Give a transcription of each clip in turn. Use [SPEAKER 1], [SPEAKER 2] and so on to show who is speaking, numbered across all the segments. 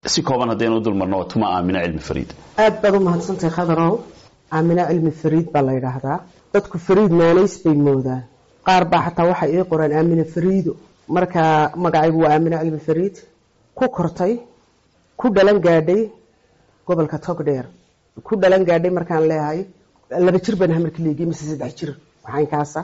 [SPEAKER 1] si kooban haddaynu u dulmarno waa tuma aamina cilmi fariid
[SPEAKER 2] aad baad u mahadsantahay khadarow aamina cilmi fariid baa la yidhaahdaa dadku fariid naanays bay moodaan qaar baa xataa waxay ii qoreen aamina fariido marka magacaygu waa aamina cilmi fariid ku kortay ku dhalan gaadhay gobolka togdheer ku dhalan gaadhay markaan leeyahay laba jir baan hamarka leegiyay mise saddex jir waxaynkaasa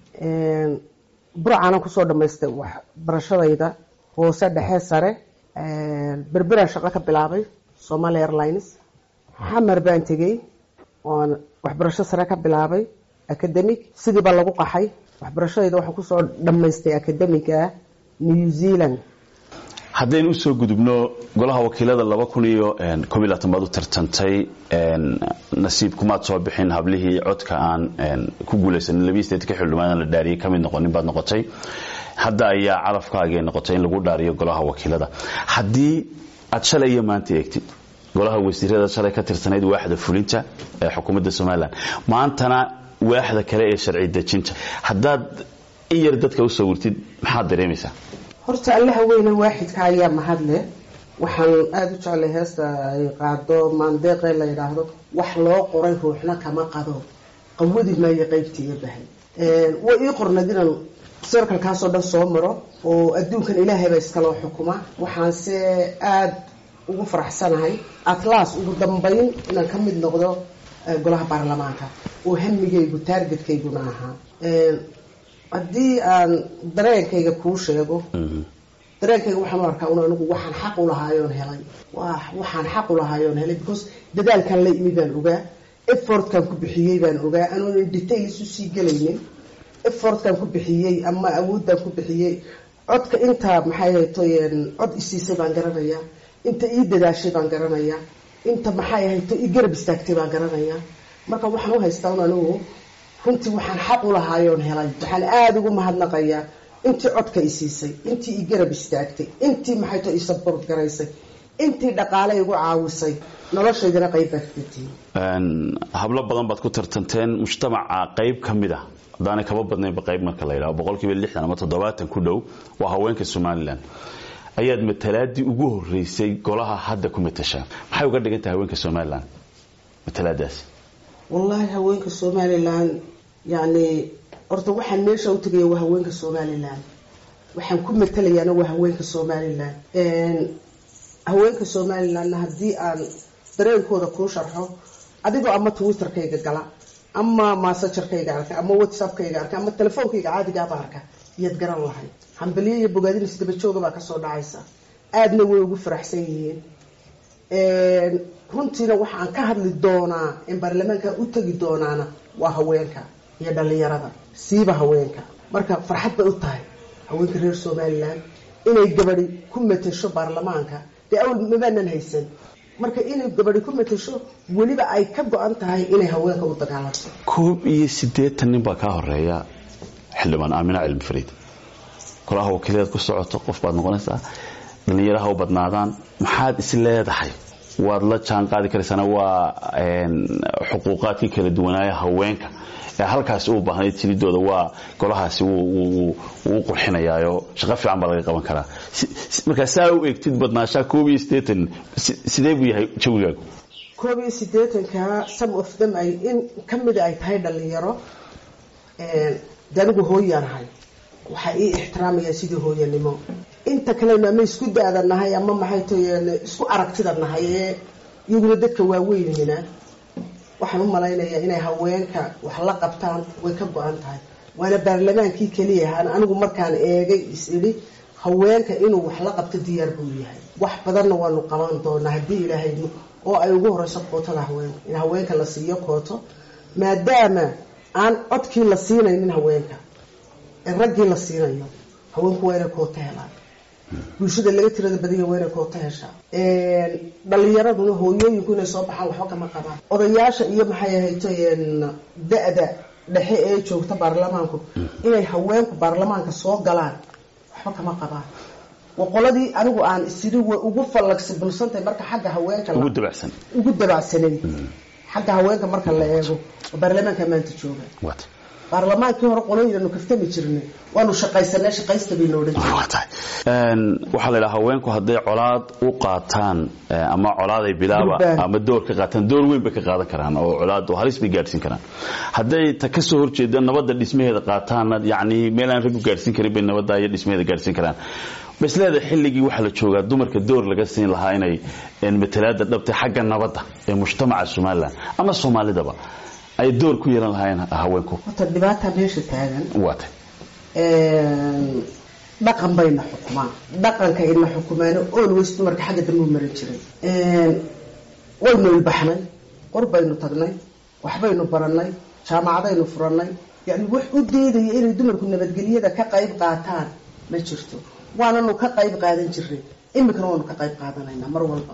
[SPEAKER 2] burcaanan kusoo dhamaystay waxbarashadayda hoose dhexe sare berberaan shaqo ka bilaabay somaali airlines xamar baan tegey oon waxbarasho sare ka bilaabay academic sidii baa lagu qaxay waxbarashadayda waxaan kusoo dhammaystay academiga new zealand
[SPEAKER 1] haddaynu usoo gudubno golaha wakiilada laba kun iyo koob iyo labaatan baad u tartantay nasiib kumaad soo bixin hablihii codka aan ku guulaysanin labiyi sideetanka xildhibaan la dhaariyay ka mid noqonin baad noqotay hadda ayaa carafkaagay noqotay in lagu dhaariyo golaha wakiilada haddii aad shalay iyo maanta eegtid golaha wasiirada shalay ka tirsanayd waaxda fulinta ee xukuumadda somalilan maantana waaxda kale ee sharci dejinta haddaad in yar dadka u sawirtid maxaad dareemaysaa
[SPEAKER 2] horta allaha weyne waaxidka ayaa mahadle waxaan aada u jeclay heesta ay qaado maandeeqee la yidhaahdo wax loo qoray ruuxna kama qado qawadi maayo qaybtiiga bahay way ii qornayd inaan serkalkaasoo dhan soo maro oo adduunkan ilaahayba iskaloo xukuma waxaanse aada ugu faraxsanahay atlas ugu dambayn inaan ka mid noqdo golaha baarlamaanka oo hamigaygu taargetkhayguna ahaa haddii aan dareenkayga kuu sheego dareenkayga waxaan u arkaa un anigu waxaan xaq u lahaayoon helay waxaan xaq u lahaayoon helay because dadaalkan la imi baan ogaa effortkan ku bixiyey baan ogaa anoonan details usii gelaynin effortkan ku bixiyey ama awooddan ku bixiyey codka intaa maxay hayto cod isiisay baan garanayaa inta ii dadaashay baan garanayaa inta maxay hayto ii garab istaagtay baan garanayaa marka waxaan u haystaa un anigu runtii waxaan xaq u lahaayoon helay waxaan aada ugu mahadnaqayaa intii codka i siisay intii i garab istaagtay intii maxayto i sabort garaysay intii dhaqaale igu caawisay noloshaydana qayb baad ka tihiin
[SPEAKER 1] hablo badan baad ku tartanteen mujtamaca qayb ka mid a haddaanay kaba badnaynba qayb marka la yidhaho boqolkiiba lixdan ama toddobaatan ku dhow waa haweenka somalilan ayaad matalaadii ugu horeysay golaha hadda ku matashaa maxay uga dhigan tahay haweenka somalilan matalaadaasi
[SPEAKER 2] wallaahi haweenka somalilan yacni horta waxaan meesha u tegaya waa haweenka somalilan waxaan ku matalayaana waa haweenka somalilan haweenka somalilanna haddii aan dareenkooda kuu sharxo adigoo ama twitterkayga gala ama massagerkayga arka ama whatsappkayga arka ama telefoonkayga caadigaaba arka iyaad garan lahay hambaliyo iyo bogaadin isdabajooga baa kasoo dhacaysa aadna way ugu faraxsan yihiin runtiina waxaan ka hadli doonaa in baarlamaanka u tegi doonaana waa haweenka iyo dhalinyarada siiba haweenka marka farxad bay u tahay haweenka reer somalilan inay gabadi ku matasho baarlamaanka dee awal mabaanan haysan marka inay gabadi ku matasho weliba ay ka go-an tahay inay haweenka u dagaalanto
[SPEAKER 1] koob iyo siddeetan nin baa kaa horeeya xildhibaan aamina cilmi fariid golaha wakiilaad ku socoto qof baad noqonaysaa dhallinyaraha u badnaadaan maxaad is leedahay waad la jaan qaadi karaysana waa xuquuqaadkii kala duwanaaya haweenka ee halkaasi u baahnayd tilidooda waa golahaasi wuu qurxinayaayo shaqo fiican baa laga qaban karaa markaa saa u eegtid badnaashaa koob iyo siddeetan sidee buu yahay jawigaagu
[SPEAKER 2] koob iyo siddeetanka some of them ay in ka mida ay tahay dhalinyaro de anigu hooyaanahay waxaa ii ixtiraamaya sidii hooyanimo inta kalena ama isku da-da nahay ama maxay tahay isku aragtida nahay ee iyaguna dadka waaweynina waxaan u malaynayaa inay haweenka wax la qabtaan way ka go-an tahay waana baarlamaankii keliya ahaan anigu markaan eegay is idhi haweenka inuu wax la qabto diyaar buu yahay wax badanna waanu qaban doonaa haddii ilaahay oo ay ugu horeyso kootada haweenka in haweenka la siiyo kooto maadaama aan codkii la siinaynin haweenka ee raggii la siinayo haweenku waa inay kooto helaan bulshada laga tirada badanya waa inay kooto heshaa dhalinyaraduna hooyooyinku inay soo baxaan waxba kama qabaan odayaasha iyo maxay ahayto da-da dhexe ee joogta baarlamaanku inay haweenku baarlamaanka soo galaan waxba kama qabaan qoladii anigu aan isiri way ugu fallagsibilsantahay marka xagga haweenka
[SPEAKER 1] ugu dabacsan
[SPEAKER 2] ugu dabacsanay xagga haweenka marka la eego oo baarlamaanka maanta jooga baarlamaankii hore qolooyinanu kaftami jirnay waanu shaqaysanay shaqaysta baynu odhan jirnay
[SPEAKER 1] waa tahay waxaa la yidhaha haweenku hadday colaad u qaataan ama colaaday bilaaba
[SPEAKER 2] Durbaan.
[SPEAKER 1] ama door ka qaataan door weyn bay ka qaadan karaan oo colaad oo halis bay gaadhsiin karaan hadday ta ka soo horjeeda nabadda dhismaheeda qaataanna yacni meel aan raggu gaadhsiin karin bay nabadda iyo dhismaheeda gaadhsiin karaan bas leedahay xilligii waxaa la joogaa dumarka door laga siin lahaa inay een, matalaada dhabtay xagga nabadda ee mujtamaca somalilan ama soomaalidaba ay door ku yeelan lahaayeen haweenku
[SPEAKER 2] horta dhibaata meesha taagan
[SPEAKER 1] waa tahay
[SPEAKER 2] dhaqan bayna xukumaan dhaqanka ina xukumaano always dumarka xagga dambe u marin jiray waynu ilbaxnay qor baynu tagnay waxbaynu baranay jaamacadaynu furanay yani wax u deedaya inay dumarku nabadgelyada ka qayb qaataan ma jirto waananu ka qayb qaadan jirnay iminkana waanu ka qayb qaadanaynaa mar walba